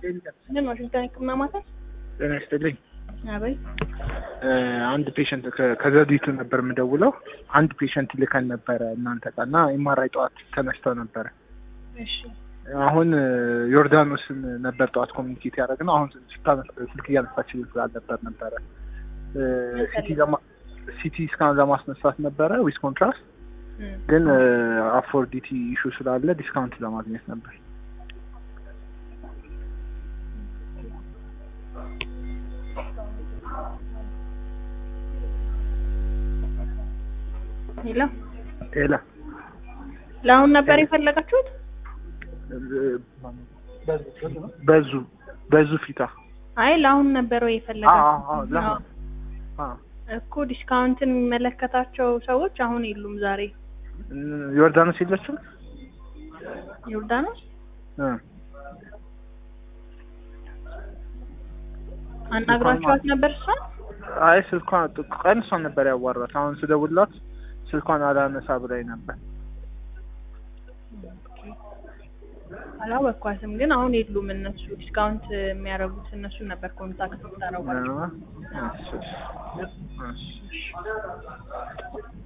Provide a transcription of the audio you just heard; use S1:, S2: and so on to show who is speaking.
S1: ምን ዋሽንግተን ህክምና ማዕከል?
S2: ጤና ይስጥልኝ።
S1: አቤት።
S2: አንድ ፔሸንት ከዘውዲቱ ነበር የምደውለው። አንድ ፔሸንት ልከን ነበረ እናንተ ጋር እና ኤምአርአይ ጠዋት ተነስተው ነበረ።
S1: እሺ
S2: አሁን ዮርዳኖስን ነበር ጠዋት ኮሚኒኬት ያደረግነው። አሁን ስልክ እያነሳችልን ስላልነበር ነበረ ሲቲ ለማ- ሲቲ ስካን ለማስነሳት ነበረ ዊዝ ኮንትራስት
S1: እም፣
S2: ግን አፎርዲቲ ኢሹ ስላለ ዲስካውንት ለማግኘት ነበር።
S1: ሄሎ
S2: ሌላ
S1: ለአሁን ነበር የፈለጋችሁት?
S2: በዙ በዙ ፊታ
S1: አይ ለአሁን ነበር ወይ
S2: አዎ
S1: የፈለጋችሁት?
S2: አዎ ለምን አዎ
S1: እኮ ዲስካውንትን የሚመለከታቸው ሰዎች አሁን የሉም ዛሬ።
S2: ዮርዳኖስ የለችም
S1: ዮርዳኖስ
S2: እ
S1: አናግሯቸዋት ነበር እሷ?
S2: አይ ስልኳን ቀን እሷን ነበር ያዋራት። አሁን ስደውልላት ስልኳን አላነሳ ብላኝ ነበር።
S1: አላወኳትም፣ ግን አሁን የሉም እነሱ። ዲስካውንት የሚያደርጉት እነሱን ነበር ኮንታክት ታረጓቸው።
S2: እሺ፣ እሺ፣ እሺ።